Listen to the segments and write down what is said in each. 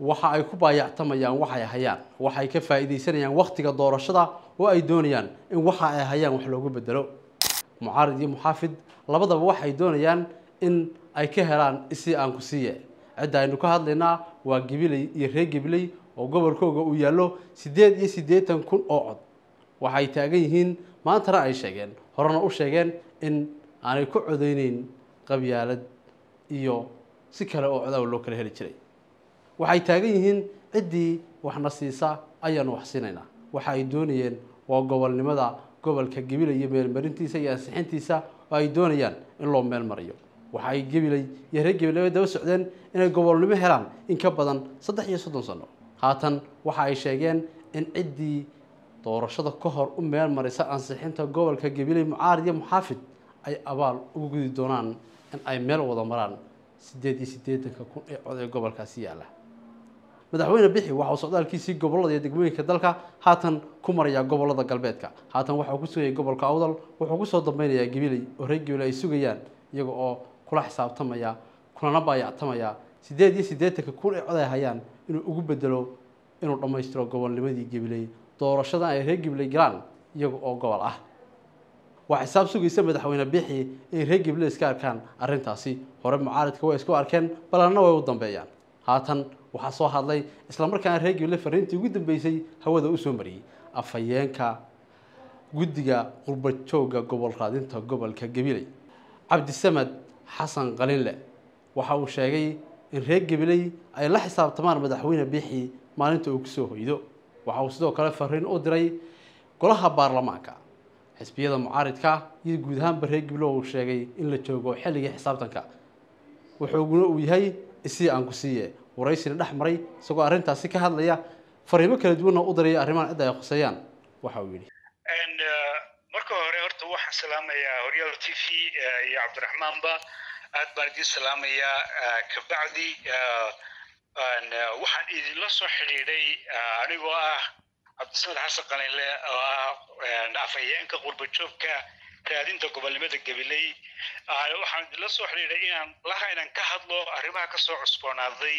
waxa ay ku baayactamayaan waxay hayaan waxay ka faa'iidaysanayaan wakhtiga doorashada oo ay doonayaan in waxa ay hayaan wax loogu bedelo mucaarid iyo muxaafid labadaba waxay doonayaan in ay ka helaan isii aan ku siiye cidda aynu ka hadlaynaa waa gibiley iyo reer gibiley oo gobolkooga uu yaallo siddeed iyo siddeetan kun oo cod waxay taagan yihiin maantana ay sheegeen horena u sheegeen in aanay ku codeyneyn qabyaalad iyo si kale oo codaw loo kala heli jiray waxay taagan yihiin ciddii waxna siisa ayaanu wax siinaynaa waxa ay doonayeen waa gobolnimada gobolka gabiley iyo meelmarintiisa iyo ansixintiisa oo ay doonayaan in loo meel mariyo waxa ay gabiley iyo reer gabiley daba socdeen inay gobolnimo helaan in ka badan saddex iyo soddon sano haatan waxa ay sheegeen in ciddii doorashada ka hor u meel marisa ansixinta gobolka gabiley mucaarid iyo muxaafid ay abaal ugu gudi doonaan in ay meel wada maraan siddeed iyo siddeetanka kun ee cod ee gobolkaasi yaalla madaxweyne bixi waxa uu socdaalkiisii gobollada iyo degmooyinka dalka haatan ku marayaa gobollada galbeedka haatan waxa uu ku sugayay gobolka awdal wuxuu kusoo dambeynayaa gabiley oo reer gabiley ay sugayaan iyaga oo kula xisaabtamaya kulana baayactamaya siddeed iyo siddeetanka kun ee cod ay hayaan inuu ugu bedelo inuu dhammaystiro gobolnimadii gabiley doorashadan ay reer gabiley galaan iyaga oo gobol ah waa xisaab sugaysa madaxweyne bixi inay reer gabiley iska arkaan arrintaasi hore mucaaridka way isku arkeen balanna way u dambeeyaan haatan waxaa soo hadlay islamarkaana reer gabiley fariintii ugu dambeysay hawada usoo mariyey afhayeenka guddiga qurbajooga gobol raadinta gobolka gabiley cabdisamed xasan qalinle waxa uu sheegay in reer gabiley ay la xisaabtamaan madaxweyne bixi maalinta uu kusoo hoydo waxa uu sidoo kale fariin u diray golaha baarlamaanka xisbiyada mucaaridka iyo guud ahaanba reer gabiley uu sheegay in la joogo xilligii xisaabtanka wuxuuguna uu yahay isii aan ku siiye waraysina dhex maray isagoo arrintaasi ka hadlaya fariimo kala duwanna u diraya arrimahan cidda ay khuseeyaan waxa uu yidhi marka hore horta waxaan salaamayaa horyaal t v iyo cabdiraxmaanba aad baan idiin salaamayaa kabacdi waxaan idinla soo xidhiidhay anigoo ah cabdisamed xasan qalinle oo ah afhayeenka qurbajoogka raadinta gobolnimada gabiley waxaan idinla soo xidhiidhay inaan laha inaan ka hadlo arrimaha kasoo cusboonaaday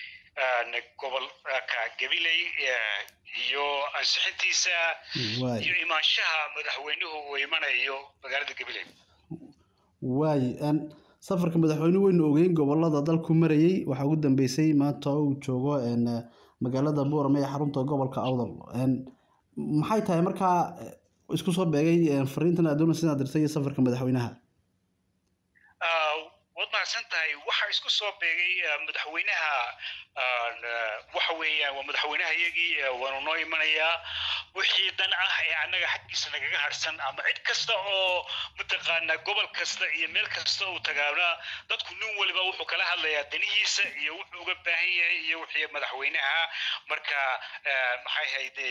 gobolka gabiley iyo ansixintiisa iyo imaanshaha madaxweynuhu uu imanayo magaalada gabiley waay safarka madaxweyne weynu ogeyn gobolada dalku marayey waxaa ugu dambeysay maanta uu joogo magaalada buurame ee xarunta gobolka awdal maxay tahay markaa isku soo beegay fariintan aad doonaysa inaad dirtay iyo safarka madaxweynaha waad mahadsan tahay waxaa isku soo beegay madaxweynaha waxa weeyaan waa madaxweynaha iyagii waanu noo imanayaa wixii dan ah ee annaga xaggiisa nagaga harsan ama cid kasta oo mataqaanaa gobol kasta iyo meel kasta uu tagaana dadku nin waliba wuxuu kala hadlayaa danihiisa iyo wuxuu uga baahan yahay iyo wixii madaxweynaha marka maxay hayde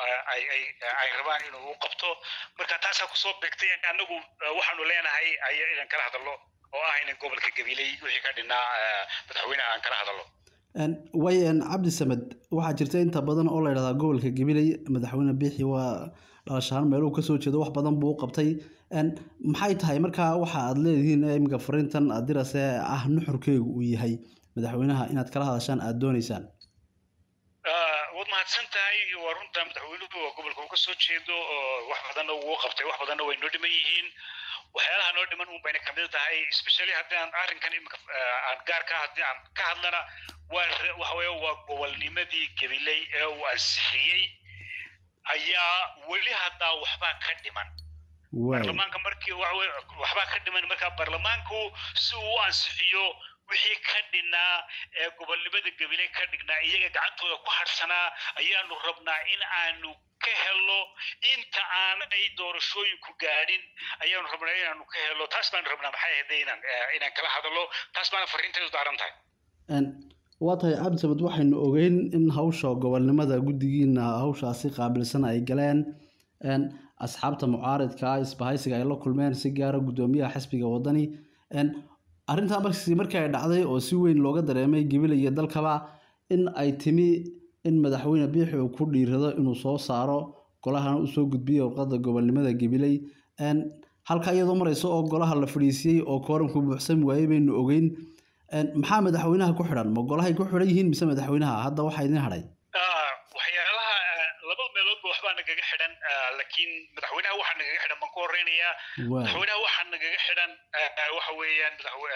ay rabaan inuu u qabto marka taasaa kusoo beegtay annagu waxaanu leenahay aya inaan kala hadallo oo ah inan gobolka gabiley wixii ka dhinaa madaxweynaha aan kala hadallo way cabdi samed waxaa jirta inta badan oo la yidhahdaa gobolka gabiley madaxweyne biixi waa dhalashaan meeluhu kasoo jeedo wax badan buu u qabtay maxay tahay markaa waxa aad leedihiin iminka fariintan adirase ah nuxurkeegu uu yahay madaxweynaha inaad kala hadashaan aada dooneysaan waad mahadsan tahay waa runta madaxweynuhu waa gobolka uu kasoo jeedo oo wax badanna wuu qabtay wax badanna way noo dhiman yihiin waxyaalaha noo dhiman un bayna kamid tahay especially haddii aan arrinkan imika aan gaarka haddii aan ka hadlana waa waxa weeye waa gobolnimadii gabiley ee uu ansixiyey ayaa weli haddaa waxbaa ka dhiman baarlamaanka markii waxbaa ka dhiman markaa baarlamaanku si uu u ansixiyo wixii ka dhinnaa ee gobolnimada gabiley ka dhignaa iyaga gacantooda ku harsanaa ayaanu rabnaa in aanu ka helo inta aanay doorashooyinku gaadhin ayaanu rabnaa inaanu ka helo taas baanu rabnaa maxay ahayd inaan inaan kala hadallo taas baana fariinteedu daaran tahay waa tahay cabdisamed waxaynu ogeyn in hawsha gobolnimada guddigiina hawshaasi qaabilsan ay galeen asxaabta mucaaridka isbahaysiga ay la kulmeen si gaara guddoomiyaha xisbiga wadani arrintaa markii markii ay dhacday oo si weyn looga dareemay gabiley iyo dalkaba in ay timi in madaxweyne biixi uu ku dhiirado inuu soo saaro golahana usoo gudbiyey warqadda gobolnimada gabiley halka iyadoo mareysa oo golaha la fadhiisiyey oo kooranku buuxsami waayey baynu ogeyn maxaa madaxweynaha ku xidhan ma golahay ku xidhan yihiin mise madaxweynaha hadda waxaa idin hadhay waxyaalaha laba meeloodba waxbaa nagaga xidhan laakiin madaxweynaha waxaa nagaga xidhan baan ku horeynayaa madaxweynaha waxaa nagaga xidhan waxa weeyaan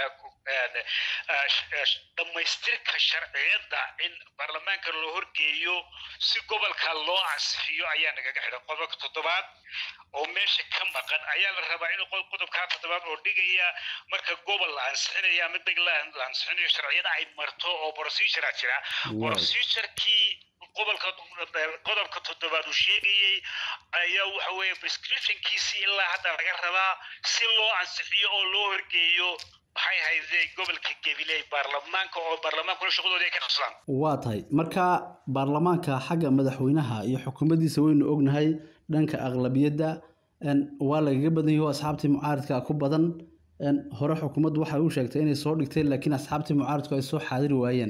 dhammaystirka sharciyadda in baarlamaanka loo horgeeyo si gobolka loo ansixiyo ayaa nagaga xidhan qodobka toddobaad oo meesha ka maqan ayaa la rabaa in qodobkaa toddobaad oo dhigaya marka gobol la ansixinaya ama deg la ansixinayo sharciyada ay marto oo procedura jira procedurkii gobolka qodobka toddobaad uu sheegayey ayaa waxa weeye prescriptionkiisii ilaa hadda laga rabaa si loo ansixiyo oo loo horgeeyo maxay hayday gobolka gabiley baarlamaanka oo baarlamaankuna shaqadooda ay ka qabsadaan waa tahay marka baarlamaanka xagga madaxweynaha iyo xukuumaddiisa waynu ognahay dhanka aqlabiyadda waa lagaga badan yahi oo asxaabtii mucaaridka ku badan hore xukuumaddu waxay u sheegtay inay soo dhigtay laakiin asxaabtii mucaaridku ay soo xaadiri waayeen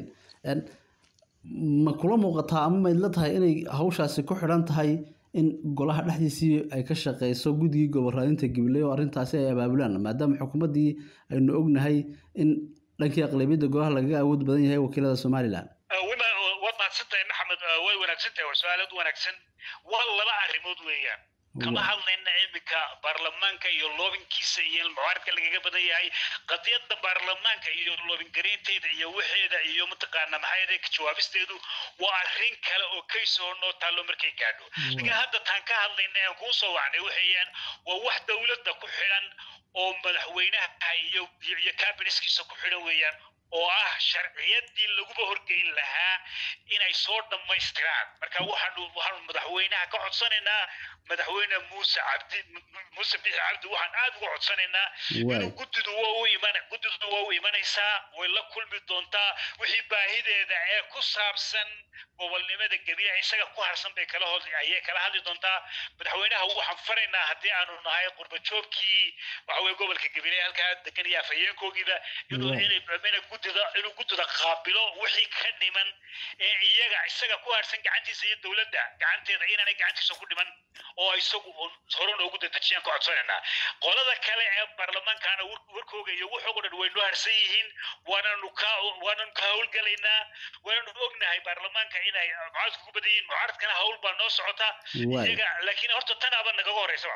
ma kula muuqataa ama mayd la tahay inay hawshaasi ku xidhan tahay in golaha dhexdiisii ay ka shaqeyso guddigii gobolraadinta gabiley oo arrintaasi ay abaabulaan maadaama xukuumaddii aynu ognahay in dhankii aqlabiyadda golaha lagaga awood badan yahay wakiilada somalilan waad mahadsantahay maxamed way wanaagsan tahay waa su-aalaad wanaagsan waa laba arrimood weeyaan kama hadlayna iminka baarlamaanka iyo loobinkiisa iyo mucaaradka lagaga badan yahay qadiyadda baarlamaanka iyo loobingareynteeda iyo waxeeda iyo mataqaana maxay ka jawaabisteedu waa arrin kale oo kaysoo noo taallo markay gaadho laakiin hadda taan ka hadlayna aan kuu soo wacnay waxeeyaan waa wax dowladda ku xidhan oo madaxweynaha iyo iyo kabinetskiisa ku xidhan weeyaan oo ah sharciyadii laguba horgeyn lahaa inay soo dhammaystiraan marka waxaanu waxaanu madaxweynaha ka codsanaynaa madaxweyne muuse cabdi muuse bixi cabdi waxaan aad uga codsanaynaa inuu guddidu waa u iman guddidu waa u imanaysaa way la kulmi doontaa wixii baahideeda ee ku saabsan gobolnimada gabiya isaga ku harsan bay kala hod ayay kala hadli doontaa madaxweynaha waxaan faraynaa haddii aanu nahay qurbajoogkii waxa weye gobolka gabiley halkaa degan iyo afhayeenkoogiiba inuu inay guddida inuu guddida qaabilo wixii ka dhiman ee iyaga isaga ku harsan gacantiisa iyo dowladda gacanteeda inaanay gacantiisa ku dhiman oo isagu hore noogu dadejiyaan ka codsanaynaa qolada kale ee baarlamaankaana warkooga iyo wuxuuga dhan way noo harsan yihiin waananu ka waananu ka howlgalaynaa waananu ognahay baarlamaanka inay mucaaradka ku badan yihiin mucaaradkana hawl baa noo socota iyaga laakiin horta tanaaba nagaga horeysa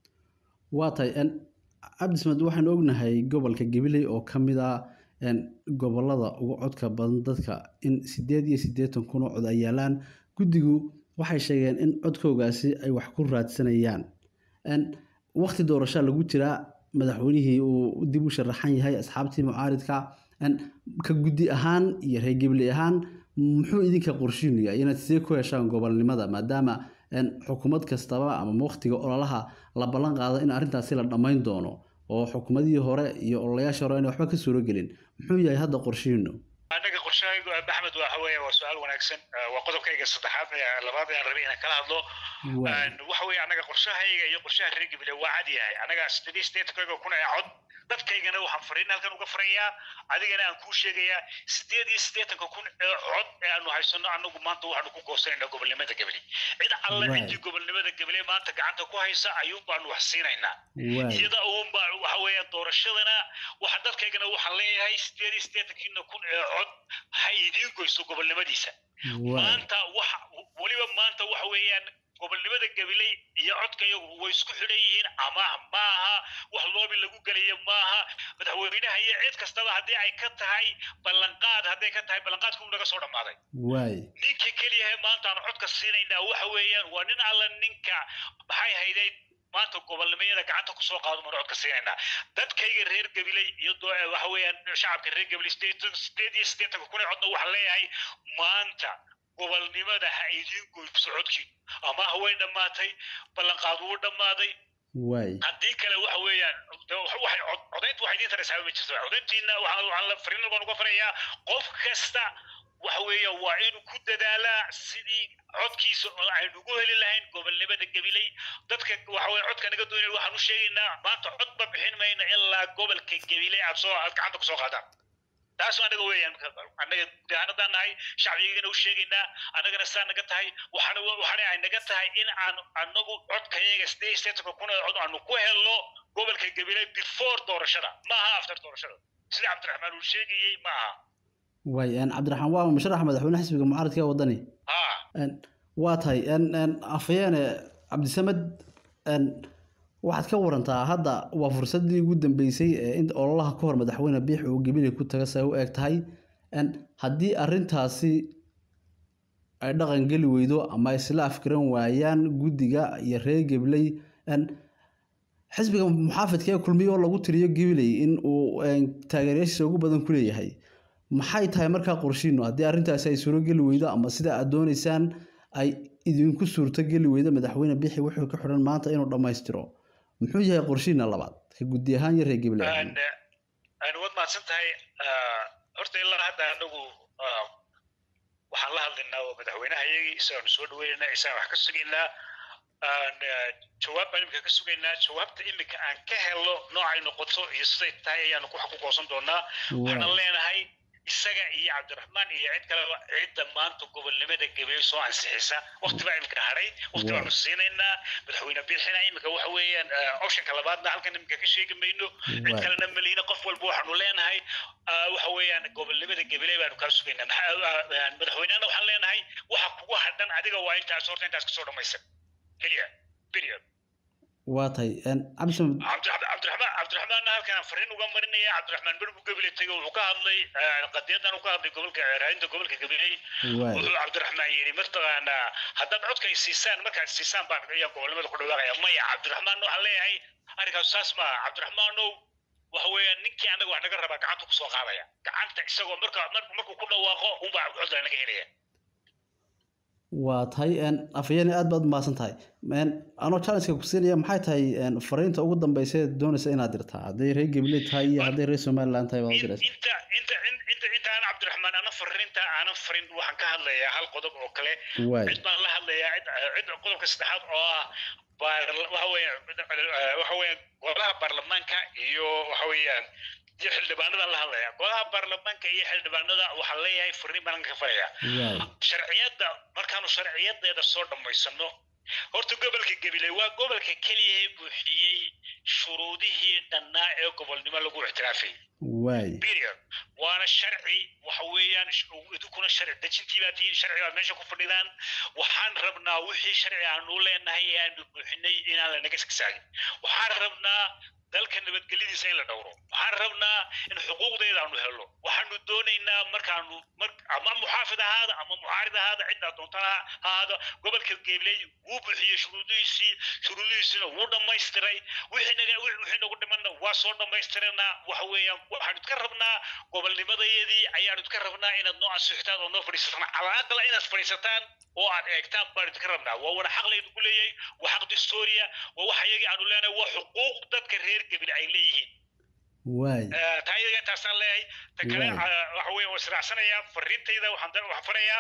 waa tahay cabdismed waxaan ognahay gobolka gabiley oo ka mid ah gobolada ugu codka badan dadka in sideed iyo siddeetan kun oo cod ay yaalaan guddigu waxay sheegeen in codkoogaasi ay wax ku raadsanayaan wakti doorashaa lagu jiraa madaxweynihii uu dib u sharaxan yahay asxaabtii mucaaridka ka guddi ahaan iyo reer gabley ahaan muxuu idinka qorshiinaya inaad sidee ku heshaan gobolnimada maadaama xukuumad kastaba ama waktiga ololaha la ballan qaado in arrintaasi la dhammayn doono oo xukuumadihii hore iyo ololayaashii hore inay waxba ka suuro gelin muxuu yahay hadda qorshihiinu anaga qorshahaygu axmed waxa weeye waa su-aal wanaagsan waa qodobkayga saddexaad labaad aan rabay inaan kala hadlo waxa weeye anaga qorshahayga iyo qorshaha reer gabile waa cad yahay anaga sidii sideetankayga kun ee cod dadkaygana waxaan fariin halkan uga farayaa adigana aan kuu sheegayaa sideed iyo siddeetanka kun ee cod ee aanu haysano anagu maanta waxaanu ku goosanayna gobolnimada gabile cid alle ciddii gobolnimada gabile maanta gacanta ku haysa ayuun baanu wax siinaynaa iyada uun baa waxa weeye doorashadana waxa dadkaygana waxaan leeyahay sideed iyo siddeetankiina kun ee cod ha idiin goyso gobolnimadiisa maanta waxa weliba maanta waxa weeyaan gobolnimada gabiley iyo codkayagu way isku xidhan yihiin ama maaha wax loobi lagu gelayo maaha madaxweynaha iyo cid kastaba haddii ay ka tahay ballanqaad hadday ka tahay ballanqaadku uu naga soo dhammaaday ninka keliyahay maanta aan codka siinaynaa waxa weeyaan waa nin alla ninka maxay hayday maanta gobolnimayada gacanta kusoo qaado maan codka siinaynaa dadkayga reer gabiley iyo waxa weeyaan shacabka reer gabiley sideed iyo siddeetanka kun ee codna waxaan leeyahay maanta gobolnimada ha idiin goyso codkiin ama way dhammaatay ballanqaad wuu dhammaaday haddii kale waxa weeyaan codaynta waxay idiin taraysaa ma jirto codayntiina waxaan la fariin baan uga farayaa qof kasta waxa weeye waa inuu ku dadaalaa sidii codkiisa oo aynu ugu heli lahayn gobolnimada gabiley dadka waxa weye codka naga doonay waxaan u sheegaynaa maanta codba bixin mayna ilaa gobolka gabiley aad soo aad gacanta kusoo qaadaan taas anaga weeyaan annaga gudahanadaan nahay shacbigana u sheegaynaa annagana saa naga tahay waxaana waxaana ay naga tahay in aan annagu codkayaga sideed seetanka kun ee cod aanu ku helno gobolka gabiley before doorashada maaha after doorashada sida cabdiraxmaan uu sheegayey ma aha waay cabdiraxmaan waa musharax madaxweyne xisbiga mucaaradka ee wadani ha waa tahay afhayeene cabdisamed waxaad ka warantaa hadda waa fursadii ugu dambeysay ee in ololaha ka hor madaxweyne biix uu gebile ku taga say u eg tahay haddii arintaasi ay dhaqan geli weydo ama isla afgaran waayaan guddiga iyo reer gebiley xisbiga muxaafidka ee kulmiye oo lagu tiriyo gebiley in uu taageerayaashiisa ugu badan ku leeyahay maxay tahay markaa qorshiinu haddii arrintaasi ay suuro geli weydo ama sida aad doonaysaan ay idinku suurto geli weydo madaxweyne bixi wuxuu ka xidhan maanta inuu dhammaystiro muxuu yahay qorshiina labaad ka guddi ahaan iyo reer geble ahaan waad mahadsan tahay horta ilaa hadda anagu waxaan la hadlaynaa oo madaxweynaha iyagii isaanu soo dhaweynaynaa isaan wax ka sugaynaa jawaab baan imika ka sugaynaa jawaabta imika aan ka helo noocay noqoto iyo siday tahay ayaanu wax ku goosan doonaa waxaan leenahay isaga iyo cabdiraxmaan iyo cid kaleba cidda maanta gobolnimada gabeey soo ansixisa waqti baa imika hadhay waqti baanu siinaynaa madaxweyne biixina imika waxa weeyaan optionka labaadna halkan imika ka sheegi mayno cid kalena malihina qof walba waxaanu leenahay waxa weeyaan gobolnimada gabeeley baanu kaa sugaynaa madaxweynehana waxaan leenahay waxa kugu hadhan adiga waa intaas horta intaas kasoo dhamaysan keliya period waa tahay cabdisamed cabdiraxmaan cabdiraxmaanna halkan fariin uga marinaya cabdiraxmaan berbu gabile tegey wuxuu ka hadlay qadiyadan uu ka hadlay gobolka raadinta gobolka gabiley wuxuu cabdiraxmaan yidhi mataqaanaa haddaad codka ay siisaan markaad siisaan baan ayaa gobolnimada ku dhawaaqaya maya cabdiraxmaan waxaan leeyahay arrinkaas saas maaha cabdiraxmaanow waxa weeyaan ninkii annaga wax naga rabaa gacanta kusoo qaadaya gacanta isagoo marka markuu ku dhawaaqo unbaa codla naga helaya waa tahay afhayeene aad baad umahadsan tahay anoo challengeka ku siinaya maxay tahay fariinta ugu dambeysa ee doonaysa inaad dirtaa hadday reer geble tahay iyo hadday reer somaliland tahay baad diraysa inta inta inta inta aan cabdiraxmaan ana fariinta aanan farin waxaan ka hadlayaa hal qodob oo kale cid baan la hadlayaa cid cid qodobka saddexaad oo ah waxa weeyaan waxa weeyaan golaha baarlamaanka iyo waxa weeyaan iyo xildhibaanadan la hadlaya golaha baarlamaanka iyo xildhibaanada waxaa leeyahay fariin baan ka faraya sharciyadda markaanu sharciyadeeda soo dhammaysano horta gobolka gabiley waa gobolka keliya ee buuxiyey shuruudihii dhannaa ee gobolnimo lagu ictiraafay period waana sharci waxa weeyaan idinkuna sharci dejintii baa tihiin sharci baad meesha ku fadhidaan waxaan rabnaa wixii sharci aanu leenahay ee aanu buuxinay inaan lanaga sigsaagin waxaan rabnaa dalka nabadgelyadiisa in la dhowro waxaan rabnaa in xuquuqdeeda aanu helno waxaanu doonaynaa markaanu ama muxaafid ahaada ama mucaarid ahaada ciddaa doontana ahaada gobolka geeley wuu buuxiyey shuruudihiisii shuruudihiisina wuu dhammaystiray wixii naga wixii nagu dhimanna waa soo dhammaystiranaa waxa weeyaan waxaanu iska rabnaa gobolnimadayadii ayaanu iska rabnaa inaad noo ansixtaan oo noo fadhiisataan calaaqala inaad fadhiisataan oo aad eegtaan baanu iska rabnaa waa wana xaq laynu ku leeyahay waa xaq distoria waa wax iyagii aanu leenahay waa xuquuq dadka reer gebil ay leeyihiin taa iyaga intaasaan leeyahay ta kale waxa weeye waa israacsanayaa fariintayda waxaan waxaan farayaa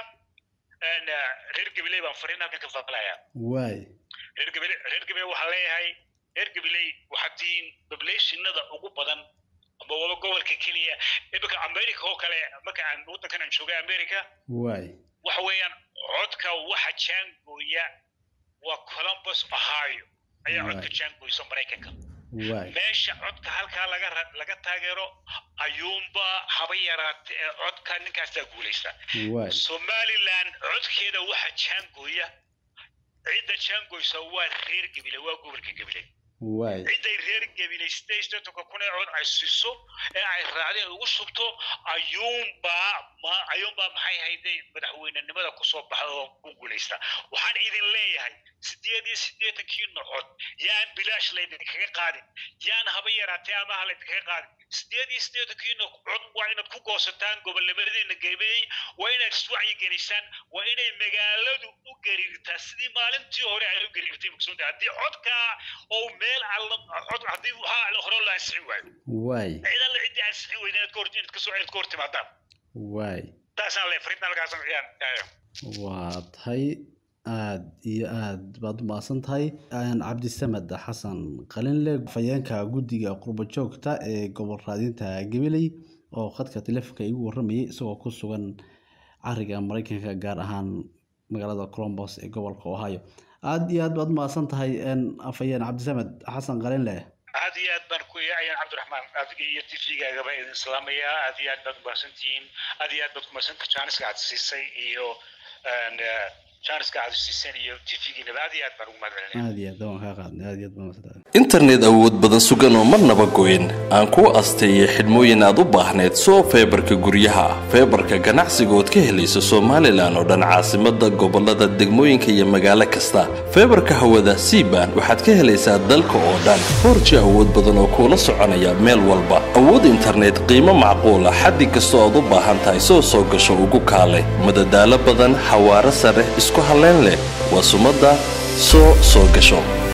reer gabiley baan fariin halkan ka faqlayaa reer gabiley reer gabiley waxaan leeyahay reer gabiley waxaad tihiin populationada ugu badan ama waba gobolka keliya imika america oo kale marka aan waddankan aan joogay america waxa weeyaan codka waxa jaangooya waa columbus ohio ayaa codka jaangooysa maraykanka meesha codka halkaa laga laga taageero ayuunba haba yaraate ee codka ninkaasaa guulaysta somaliland codkeeda waxa jaangooya cidda jaangooysa waa reer gebile waa gobolka gebile cidday reer gebile sideed soddonka kun ee cod ay siiso ee ay raacdeen ugu shubto ayuunbaa ma ayuunbaa maxay hayday madaxweynenimada kusoo baxda oo ku guulaysta waxaan idin leeyahay sideed iyo siddeetankiina cod yaan bilaash laydinkaga qaadin yaan haba yaraatee amaha laydinkaga qaadin sideed iyo siddeetankiina cod waa inaad ku goosataan gobolnimadiina gebeeyey waa inaad iswacyi gelisaan waa inay magaaladu u gariirtaa sidii maalintii hore ay u gariirtay mugsoonta haddii codkaa oo meel alla cod haddii waxaa hore la ansixin waayo waay cid alla ciddii ansixin weyda inaad kahor inaad kasoo inaad ka hor timaadaan waay taasaan le fariintan halkaas ayaan waa tahay aad iyo aad baad umahadsan tahay cabdisamed xasan qalinle fayeenka guddiga qurbo joogta ee gobol raadinta gabiley oo khadka telefonka igu waramayay isagoo ku sugan cariga mareykanka gaar ahaan magaalada colombos ee gobolka ohio aad iyo aad baad umahadsan tahay afhayeen cabdisamed xasan qalinle aad iyo aad baan ku ayaan cabdiraxmaan adiga iyo tv-gaagaba idin salaamayaa aad iyo aad baad umahadsantihiin aad iyo aad baad kumahadsantaha jaaniska aad siisay iyo jaaniska aad siiseen iyo tv-giinaba aad iyo aad baan ugu mahad celinaya aad iyo aad waan kaa qaadnay aad iyo aad baan masantahay internet awood badan sugan oo marnaba goyn aan kuu asteeyay xidhmooyin aad u baahneed soo feebarka guryaha feebarka ganacsiga ood ka helayso somalilan oo dhan caasimada gobolada degmooyinka iyo magaalo kasta feebarka hawada cban waxaad ka helaysaa dalka oo dhan foorji awood badan oo kuula soconaya meel walba awood internet qiimo macquula xaddi kastoo aad u baahan tahay soo soo gasho ugu kaale madadaalo badan xawaaro sare isku halleyn leh waa sumadda soo soo gasho